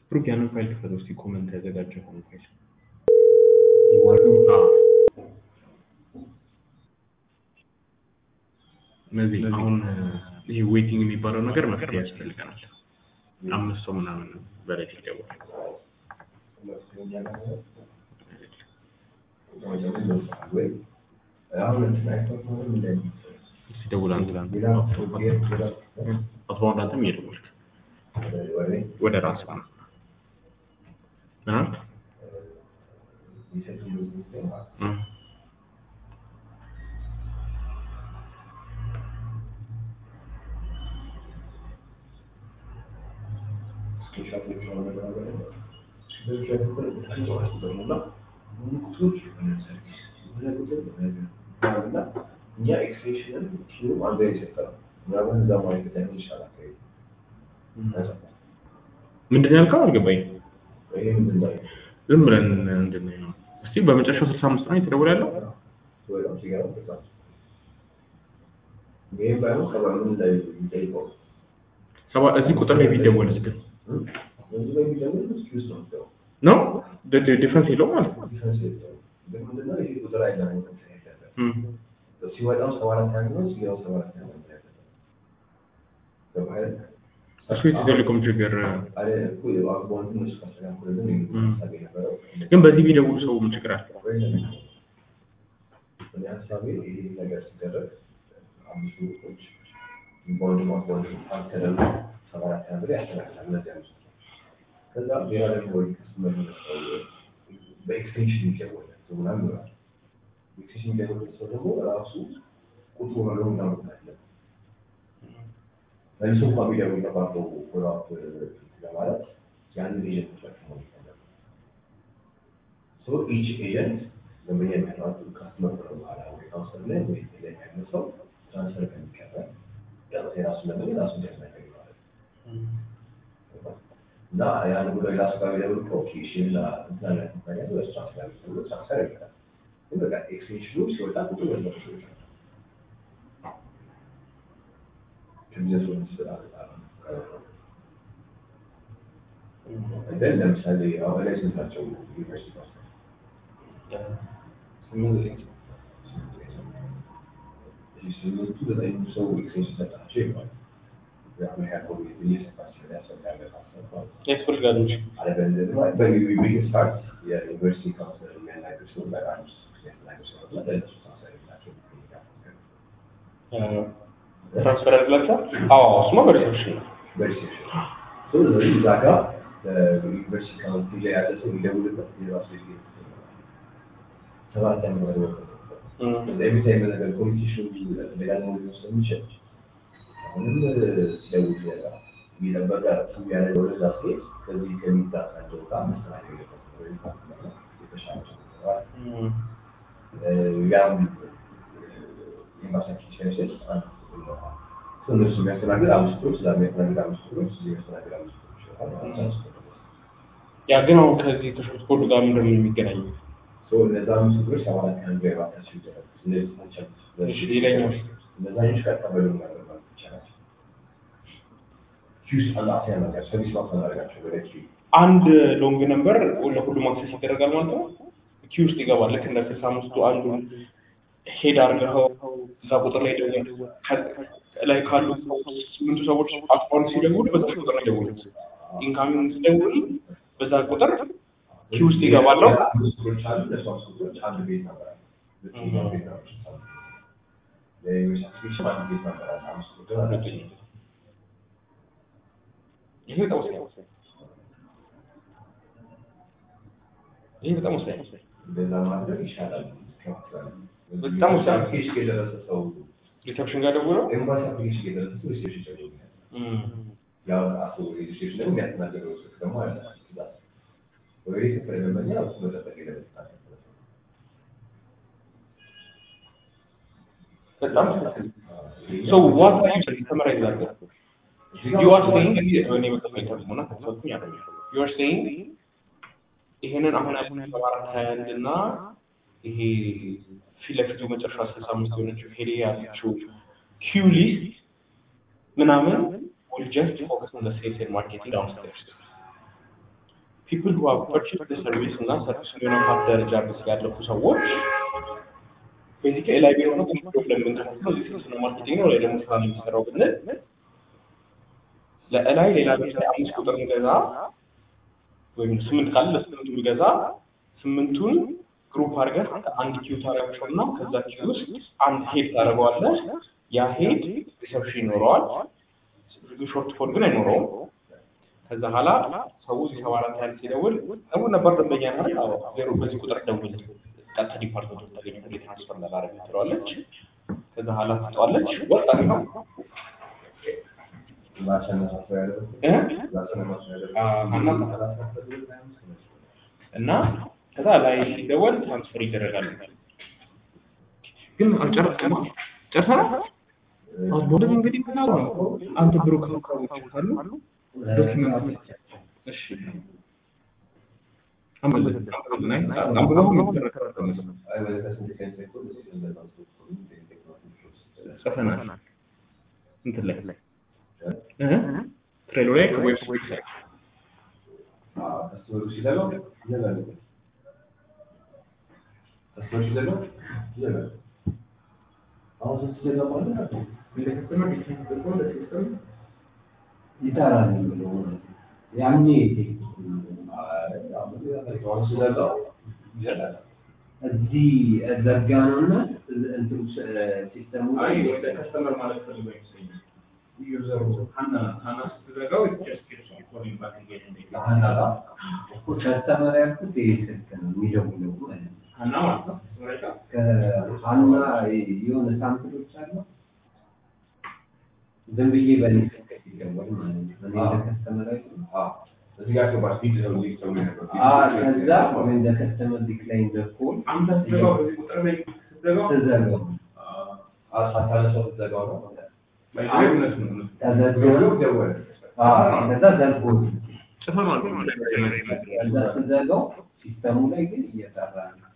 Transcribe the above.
ብሩክ ያንን ፋይል ክፈተው እስኪ ኮመንት ያዘጋጀውን ፋይል አዎ። እነዚህ አሁን ይሄ ዌቲንግ የሚባለው ነገር መፍትሄ ያስፈልገናል። አምስት ሰው ምናምን በላይ ይገባል። እስኪ ደውል አንተ አቶ ባንድ አንተም እየደወልክ ወደ ራስ ነው ምን አልክ? እ እኛ ኤክስቴንሽንን ኪሩም አንድ ላይ የሰጠነው ምናምን እዛ ማየት ላይ ይሻላል። ምንድን ነው ያልከው? አልገባኝ። ይሄ ምንድን ነው? ዝም ብለን እንድን ነው። እስቲ በመጨረሻው ስልሳ አምስት ነው የተደወለ ያለው ወይም ሲገባ በቃ ይሄ ባይሆን ሰባምን ላይ የሚጠይቀው ሰባ እዚህ ቁጥር ላይ ቢደወልስ ግን በዚህ ላይ የሚደውል ኤክስኪውዝ ነው የሚለው ነው ዲፍረንስ የለውም ማለት ነው። ዲፈረንስ የለውም። ግን ምንድነው ይሄ ቁጥር አይደለም ያለበት እም። ሲወጣው ሰባ አራት ያህል ነው ሲገባው ሰባ አራት ያህል ነው ያለበት ገባህ? እሱ የቴሌኮም ችግር አለ እኮ የባንኩ እነሱ ካስተካከሉልን የሚል ሀሳብ የነበረው ግን በዚህ ቢደውሉ ሰው ምን ችግር አለ? እኔ ሀሳቤ ይሄ ነገር ሲደረግ አምስቱ ቁጥሮች በወንድ ማስወንድ ተደርጎ ሰባ አራት ያህል ብር ያስተካክላል እነዚህ አምስቱ ከዛ ሌላ ደግሞ ወይ ከስተመር ሰው በኤክስቴንሽን ይደወላል ሰው ምናምን ይሆናል ኤክስቴንሽን የሚደውል ሰው ደግሞ ራሱ ቁጥሩ ሆኖ እናመጣለን መልሶ እንኳ ቢደውል ተባብረው ፎሎአፕ ለማለት ያንን ኤጀንት ተጠቅሞ ይፈለጋል ሶ ኢች ኤጀንት ደንበኛ የሚያናቱ ካስተመር ነው በኋላ ወይ ካውንሰር ላይ ወይ ላይ ያለ ሰው ትራንስፈር ከሚቀበል የራሱ ደንበኛ ራሱ እንዲያስናገር ማለት ነው እና ያን ጉዳይ ራሱ ጋር ቢደውል ኦኬ እሺ እና እንትና ላይ ኩባንያ በሱ ትራንስፈር ተብሎ ትራንስፈር ይባላል ግን በቃ ኤክስቴንሽኑ ሲወጣ ቁጥሩ በዛ ሰዎች ነው ከቢዝነስ ወደ ስራ እንደን ለምሳሌ አሁን ላይ ስንት ናቸው ዩኒቨርሲቲ ውስጥ ስምንቱ ዘጠኝ ሰው ኤክስቴንሽን ሰጣቸው ይባላል ያሁን ያለው እየሰጣቸው ያሰጋለ ያስፈልጋሉ እንጂ አለበለዚያ ደግሞ በቢግ ስታርት የዩኒቨርሲቲ ካውንስለር የሚያናገር ሰው በጣም የሚያናገር ሰው እና ለእነሱ ካውንሰለር ናቸው ትራንስፈር ያደርግላቸዋል። አዎ እሱማ በሪሴፕሽን ነው። በሪሴፕሽን ስለዚህ እዛ ጋር በዩኒቨርሲቲ ካውንቲ ላይ ያለ ሰው የሚደውልበት የራሱ ሰባት ዓመት ነው ኤቭሪ ታይም ነገር ኮሚኒኬሽን ደጋግሞ ሊሆን ስለሚችል አሁንም ሲደውል እየጠበቀ እሱ ያደረገው ወደዛ ሲሄድ ከዚህ ከሚታሳቸው ጋር መስተናገድ የለበትም። የተሻለ ያም ኤምባሲያችን ሲያስል እነሱ የሚያስተናግድ አምስት ቁጥሮች እዛ የሚያስተናግድ አምስት ቁጥሮች እዚህ የሚያስተናግድ አምስት ቁጥሮች ይሆናል። ያ ግን አሁን ከዚህ ከሾርት ኮድ ጋር ምንድን ነው የሚገናኘው? እነዛ አምስት ቁጥሮች ሰባ አራት ቀን ገባታቸው ይደረግ እነዚህ ናቸው። እሺ ሌላኛው እነዛኞች ቀጠበሉ ማለት ይቻላል። ኪውስ አላፊያ ነገር ሰርቪስ ማስ እናደርጋቸው ወደ ኪው አንድ ሎንግ ነምበር ለሁሉም አክሰስ ይደረጋል ማለት ነው። ኪው ውስጥ ይገባል። ልክ እንደ ስልሳ አምስቱ አንዱን ሄድ አድርገው እዛ ቁጥር ላይ ደውል ላይ ካሉ ስምንቱ ሰዎች አካውንት ሲደውሉ በዛ ቁጥር ላይ ደውል። ኢንካሚንግ ሲደውል በዛ ቁጥር ኪው ውስጥ ይገባለሁ። አምስት ቁጥሮች አሉ። እነሱ አምስት ቁጥሮች አንድ ቤት ነበር አለ። ሁለተኛው ቤት ነበር አለ። ለዩኒቨርሲቲ አንድ ቤት ነበር አለ። አምስት ቁጥር አለ። ይሄ በጣም ወሳኝ ነው። ይሄ በጣም ወሳኝ ነው። እንደዛ ማድረግ ይሻላል። ይከፋፍላል። በጣም ወሳኝ ነው። አፕሊኬሽን የደረሰ ሰው ሪሰፕሽን ጋር ደውለው ኤምባሲ አፕሊኬሽን የደረሰ ሰው ሪሴፕሽን ይደውላል። ያው አቶ ሬጅስትሬሽን ደግሞ የሚያስተናግደው ስልክ ደግሞ አለ። ትእዛዝ ወይ ክፍል ደንበኛ እሱ መጠበቅ የለበትም። በጣም ሶ ዋት አር ዩ ሰመራይዝ አድርገው ዩ አር ሴይንግ እኔ መጠበቅ ተርጉምና ከተሰጡኝ ያለ ዩ አር ሴይንግ ይሄንን አሁን አሁን አራት ሀያ አንድ እና ይሄ ፊት ለፊቱ መጨረሻ ስልሳ አምስት የሆነችው ሄሌ ያለችው ኪው ሊስት ምናምን will just focus on the sales and marketing downstairs ፒፕል ሁ ሃቭ ፐርቼዝድ ሰርቪስ እና ሰርቪስ የሆነ ፓርት ደረጃ ድረስ ያለፉ ሰዎች ቤዚካሊ ላይ ቢሮ ነው ግን ፕሮብለም የምንከፍለው እዚህ ስልስ ነው ማርኬቲንግ ነው ላይ ደግሞ ስራ ነው የሚሰራው ብንል ለእላይ ሌላ ለምሳሌ አምስት ቁጥር እንገዛ ወይም ስምንት ካለ ለስምንቱ ቢገዛ ስምንቱን ግሩፕ አድርገህ አንድ ኪው ታደርጋቸው እና ከዛ ኪው ውስጥ አንድ ሄድ ታደርገዋለህ። ያ ሄድ ሪሰፕሽን ይኖረዋል። ሾርት ፎል ግን አይኖረውም። ከዛ ኋላ ሰው ሰባ አራት ያህል ሲደውል ደግሞ ነበር ደንበኛ ና ዜሮ በዚህ ቁጥር ደውል ቀጥታ ዲፓርትመንት ተገኘ ትራንስፈር ላላረግ ትለዋለች። ከዛ ኋላ ትጠዋለች። ወጣ ነው እና ከዛ ላይ ሲደወል ትራንስፈር ይደረጋል። ግን አልጨረስከም። ጨርሰናል። አሁን እንግዲህ ምን አሉ አንተ ብሩክ ካሉ ዶክመንት እሺ ጽፈናል። እንትን ላይ ትሬሎ ላይ ዌብሳይት ላይ ይጠራል የሚለው ያኔ እዚህ ዘጋ ነው እና እንትኑ ሲስተሙ ከስተመር ማለት ፈልጎ ይመስለኛል። ዩዘሩ ሀና ሀና ስትዘጋው ከስተመር ያልኩት ይሄ ስልክ ነው የሚደውለው ማለት ነው። ሀና ማለት ነው ከሀና የሆነ ሳምፕሎች አሉ ዝም ብዬ በእኔ ስልክ ሲደወል ማለት ነው። እኔ እንደ ከስተመር አይደለም ከዛ ወይም ደ ከስተመር ዲክላይን ደ ኮል አንተ ስትዘጋው በዚህ ቁጥር ላይ ስትዘጋው ተዘጋው እውነት ነው ተዘጋው ከዛ ዘግቦት ጽፈ ማለት ነው ከዛ ስዘጋው ሲስተሙ ላይ ግን እየሰራ ነው።